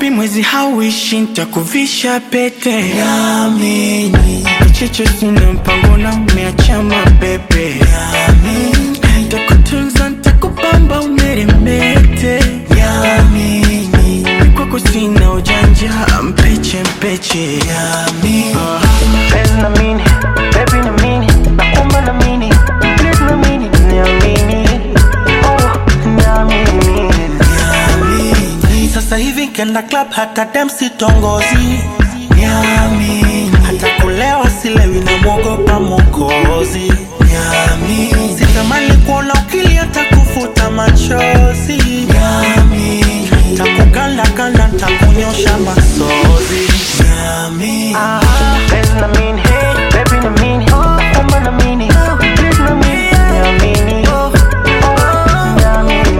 baby mwezi hauishi ntakuvisha pete Niamini, kicheche sina mpango na umeacha mabebe ntakutunza ntakupamba umeremete niamini, kwako sina ujanja mpeche mpeche niamini. Penzi na mini, baby na mini, nakuomba na mini, please na mini, niamini, oh, niamini. Sasa hivi kenda club hata dem sitongozi Niamini Hata kulewa silewi na mwogopa mokozi Niamini Sitamani kuona ukili hata kufuta machozi Niamini Takukanda kanda takunyosha masozi Niamini Penzi na mini, baby na mini, nakuomba na mini, please na mini, niamini, oh, niamini.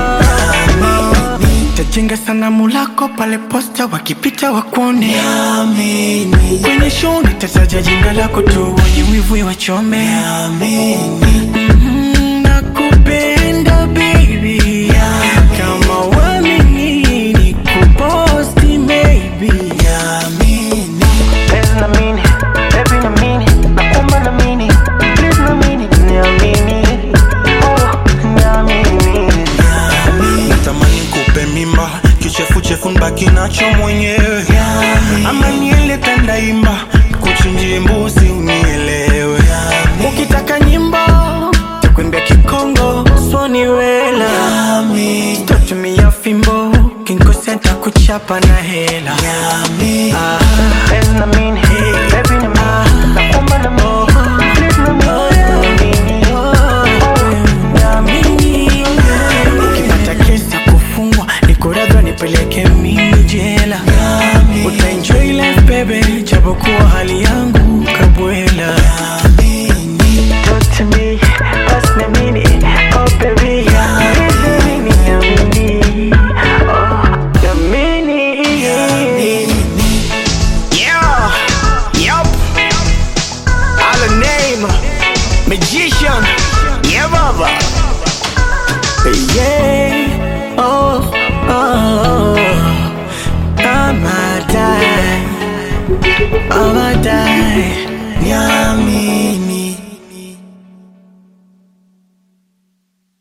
tajenga sanamu lako pale posta wakipita wakuone Niamini kwenye show nitataja jina lako tu wenye wivu wachome Niamini Mm, nakupenda baby kama wamini nikuposti maybe Niamini Penzi na mini, baby na mini, nakuomba na mini, please na mini, niamini, oh, niamini. natamani kupe mimba kichefuchefu nbaki nacho mwenyewe ama niele tandaimba kuchinjie mbuzi unielewe ukitaka nyimbo takwembia kikongo swani wela tatumia fimbo kinkosea takuchapa na hela Ah, Penzi na mini, baby na mini, nakuomba na mini, please na mini, niamini, oh, niamini. ukipata kesi ya kufungwa nikuradha nipeleke mimi jela utaenjoy life baby japokuwa hali ya